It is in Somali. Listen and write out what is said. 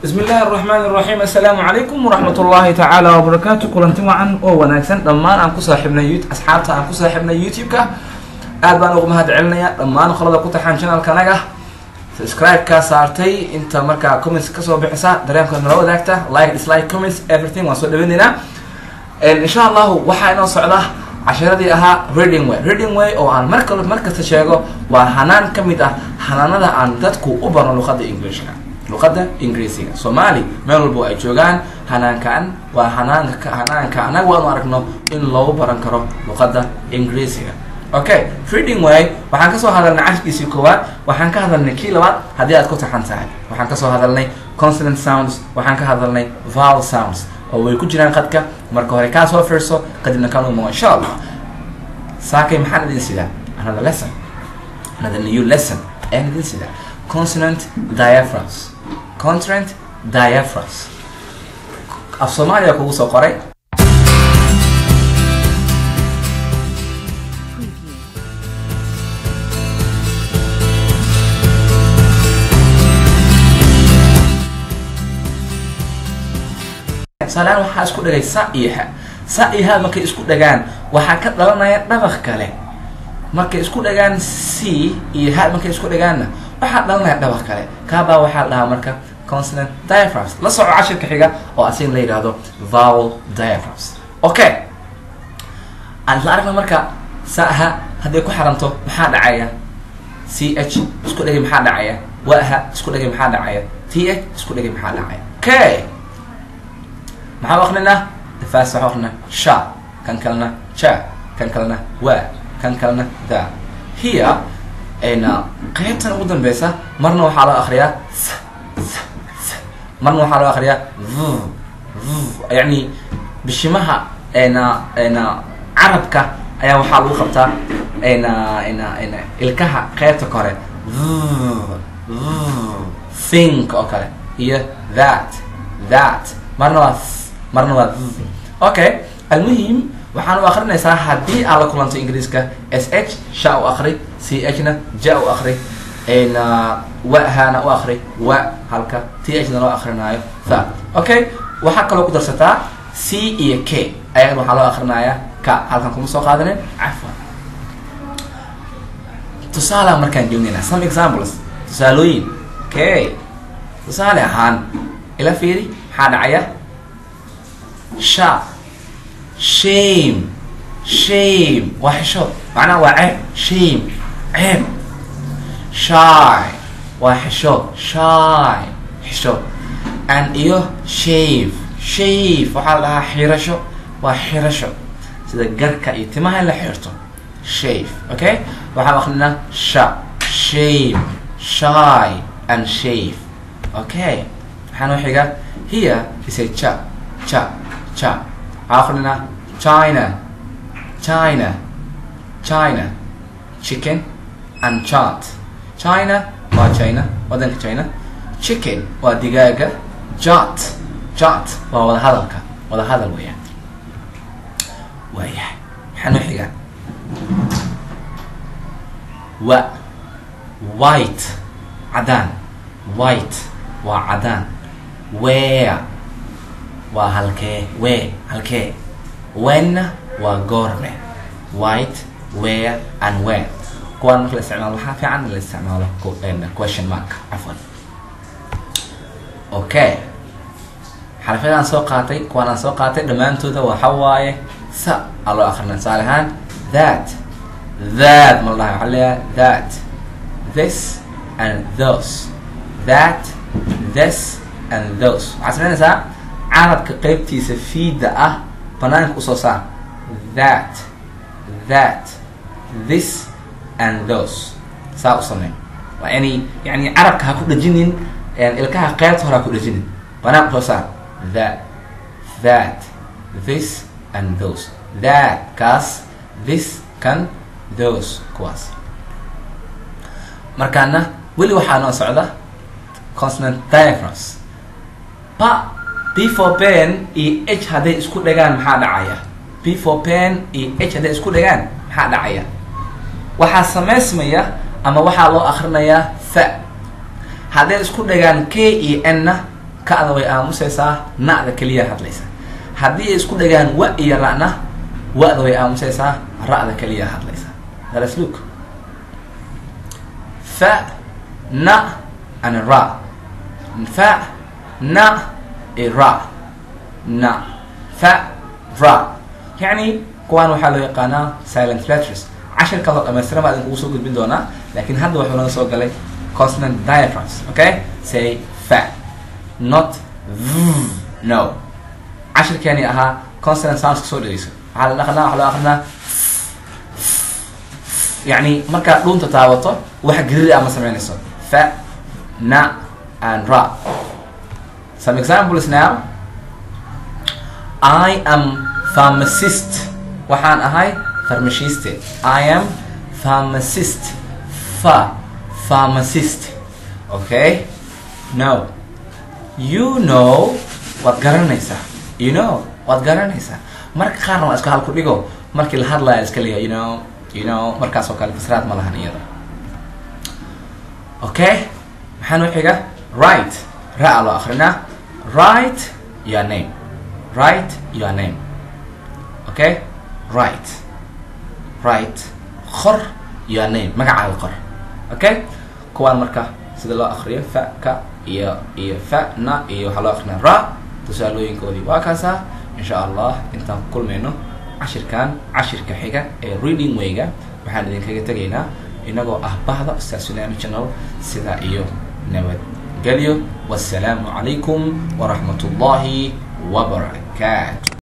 bismi illaahi araxmaan iraxiim assalaamu calaykum waraxmat ullaahi tacaala wabarakaatu kulanti wacan oo wanaagsan dhammaan aan ku saaxiibnay asxaabta aan ku saaxiibnay youtube-ka aad baan ugu mahad celinaya dhammaan qolada ku taxaan channelka anaga subscribe-kaa saartay inta markaa comments kasoo bixisa dareemka nala wadaagta like dislike comments everything waan soo dhaweyneynaa insha allahu waxaa inoo socda cashiradii ahaa reading way reading way oo aan mar kale mar kasta sheego waa hanaan ka mid ah hanaanada aan dadku u barno luqadda englishka luqadda ingiriisiga soomaali meel walbo ay joogaan hanaankan waa hanaanka hanaanka anaga waanu aragno in loogu baran karo luqadda ingiriisiga okay reading way waxaan kasoo hadalnay cashirkiisii koowaad waxaan ka hadalnay kii labaad haddii aad ku taxan tahay waxaan kasoo hadalnay consonant sounds waxaan ka hadalnay vowel sounds oo way ku jiraan qadka marka hore kaa soo fiirso kadibna kan umo insha allah saakay maxaan idin sidaa another lesson another new lesson ayaan idin sidaa consonant diaphragms consonant diaphragms af soomaaliya kugu soo qoray tusaalehaan waxaa isku dhagay sa iyo ha sa iyo ha markay isku dhagaan waxaa ka dhalanaya dhabaq kale markay isku dhagaan c iyo ha markay isku dhagaanna waxaa dhalanaya dhabaq kale kaabaa waxaa la dhahaa marka consonant diaphragms la soco cashirka xiga oo asigna la yidhaahdo vowel diaphragms okay aan isla aragna marka sa ha hadday ku xaranto maxaa dhacaya c h isku dhagay maxaa dhacaya wa ha isku dhagay maxaa dhacaya t h isku dhagay maxaa dhacaya okay maxaa akrinaa dafaas waxaa akrinaa sha kan kalena ja kan kalena wa kan kalena da hiya na qeybtan ugu dambeysa marna waxaa loo akriyaa marna waxaa loo akriyaa v yani bishimaha na na carabka ayaa waxaa lagu qabtaa na na na ilkaha qeybta kore think oo kale iyo that that marna waa marna waa okay almuhim waxaan u akrinaysaa haddii aad la kulanto ingiriiska s h sha u akri c h na ja u akri na wahana u akri wa halka t h na loo akrinaayo tha okay waxaa kaloo ku darsataa c iyo k ayagana waxaa loo akrinayaa ka halkan kuma soo qaadanin cafwan tusaala markaan joognayna some examples tusaalooyin okay tusaale ahaan ila fiiri maxaa dhacaya sha shame shame waa xishood macnaha waa ceeb shame ceeb shy waa xishood shy xishood and iyo shave shave waxaa la dhahaa xirasho waa xirasho sida garka iyo timaha in la xirto shave okay waxaa akrinaa sha shame shy and shave okay waxaa noo xiga here is a cha cha cha akhrina china china china chicken and chat china waa china wadanka china chicken waa digaaga jat jat waa wada hadalka wada hadal weeyaan waayahay maxaa noo xigaa wa white cadaan white waa cadaan where waa halkee wee halkee wenna waa goorme white where and when kuwaan marka la isticmaalo waxaa fiican in la isticmaalo question mark cafwan okay xarafyadaan soo qaatay kuwaan aan soo qaatay dhammaantooda waxa waaye sa aa loo akrina tusaale ahaan that that ma la dhahay waxaa leeyahay that this and those that this and those waxaad samaynaysaa carabka qeybtiisa fiida ah banaanka usoo saar that that this and those saa u samey waa inay yani carabka ha ku dhejinin ilkaha qeybta hore ha ku dhejinin banaanka usoo saar that that this and those that kaas this kan those kuwaas markaana weli waxaa noo socda consonant diaphragms pa before pen iyo h hadday isku dhagaan maxaa dhacaya before pen iyo h hadday isku dhagaan maxaa dhacaya waxaa samaysmaya ama waxaa loo akrinayaa fa hadday isku dhagaan k iyo n na ka-da way aamusaysaa na-da keliya hadlaysa haddii ay isku dhagaan wa iyo ra-na wa-da way aamusaysaa ra-da keliya hadlaysa let's look fa na and ra fa na ra na fa ra yani kuwaan waxaa loo yaqaanaa silent letters cashir kaloo dhamaystiran baa idinkugu soo gudbin doonaa laakiin hadda waxuu naga soo galay consonant diatrams okay say fa not v no cashirkeeni ahaa consonant sounds kasoo dhegeyso waxaa la dhaqnaa waxaa loo aqrinaa yani markaad dhuunta taabato wax geriri ama sameynayso fa na and ra some examples now i am pharmacist waxaan ahay farmashiste i am pharmacist fa pharmacist okay no you know waad garanaysaa you know waad garanaysaa marka qaarna waa iska halku dhigo markii la hadlaya iska leeyahay you know you know markaas oo kale fasraad ma lahan iyada okay maxaa noo xiga right ra-a loo akrinaa right your name right your name okay right right qor your name magacaaga qor okay kuwaan marka sida loo akriyo fa ka iyo iyo fa na iyo waxaa loo akrinaa ra tusaalooyinkoodii waa kaasaa insha allah intaan ku kulmayno cashirkan cashirka xiga ee reading wayga waxaan idinkaga tegaynaa inagoo ah bahda ustaad sunaami channel sidaa iyo nabadgelyo wassalaamu calaykum waraxmat ullahi wabarakaatu